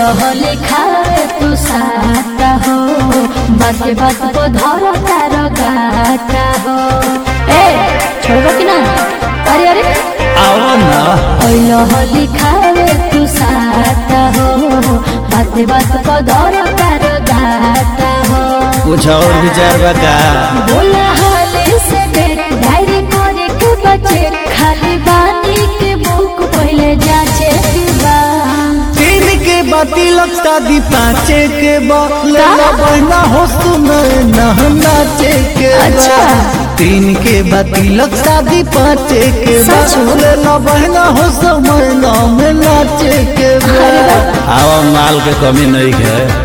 होली खाए तू साता हो बात बात को धरो तारो गाता हो ए छोड़ो कि ना अरे अरे आओ ना ओइलो होली खाए तू साता हो बात बात को धरो तारो गाता हो कुछ और विचार बता बोला हाले से देख डायरी करे के बचे खाली बानी के बुक पहले जाचे के बा तीन के बाती लगता दी पाँचे के बा बहना हो सुना नाचे के बा। अच्छा। तीन के बाती लगता दी पाँचे के सच में? बा बहना हो समय में नाचे के बा आवा माल के कमी नहीं है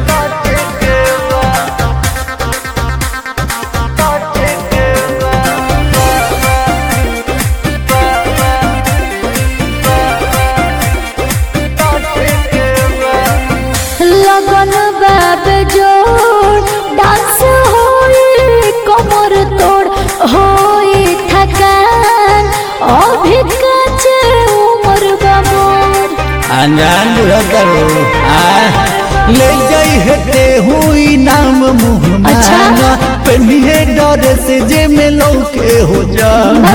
लगन बाब जोड़ डांस होई कमर तोड़ होई थकान अभी काचे उम्र बाबोर अनजान करो आ ले जाई हेते हुई नाम मुँह अच्छा। मांगा पहनिए डर से जे में लौके हो जाना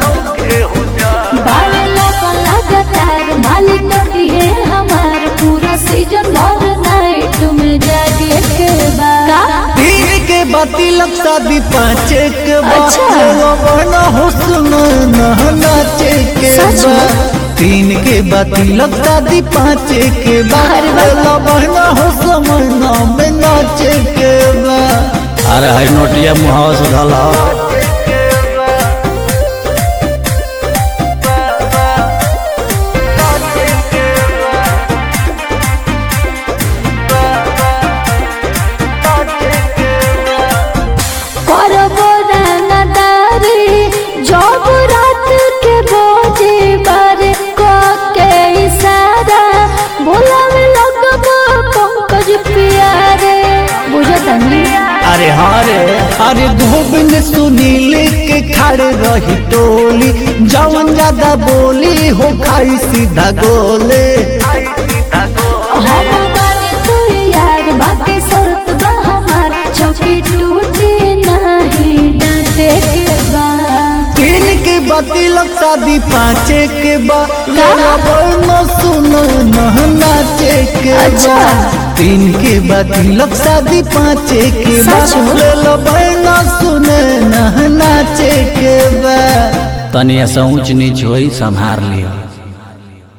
बावे लगन लगातार मालिक नटी है हमार पूरा सीजन भर नाइट में जागे के बाद तीन के बाती लगता दी पाँचे के अच्छा। बना हुस्न नाचे के सच में? बा तीन के बाती लगता दी पाँचे के अरे वाह। बहना हुस्न में नाचे के बा अरे हर नोटिया मुहावा से ढला करबो रंगदारी जब रात के बोझे बार को के इशारा बोलावे लगबो पंकज प्यारे बुझतनी अरे हाँ रे अरे गोविंद सुनील के खड़े रही टोली जवन ज्यादा बोली हो खाई सीधा गोले हम बानी तू यार बाकी शर्त बा हमार चौकी टूटे नहीं डरते के बा तीन के बाती लगता दी पाँचे के बा बोलना सुनो न नाचे के बा अच्छा। तीन के बाती लगता दी पाँचे के बा सच में? ले लो बहना सुने न नाचे के बा तनी ऐसा ऊंच नीच होई संभार लियो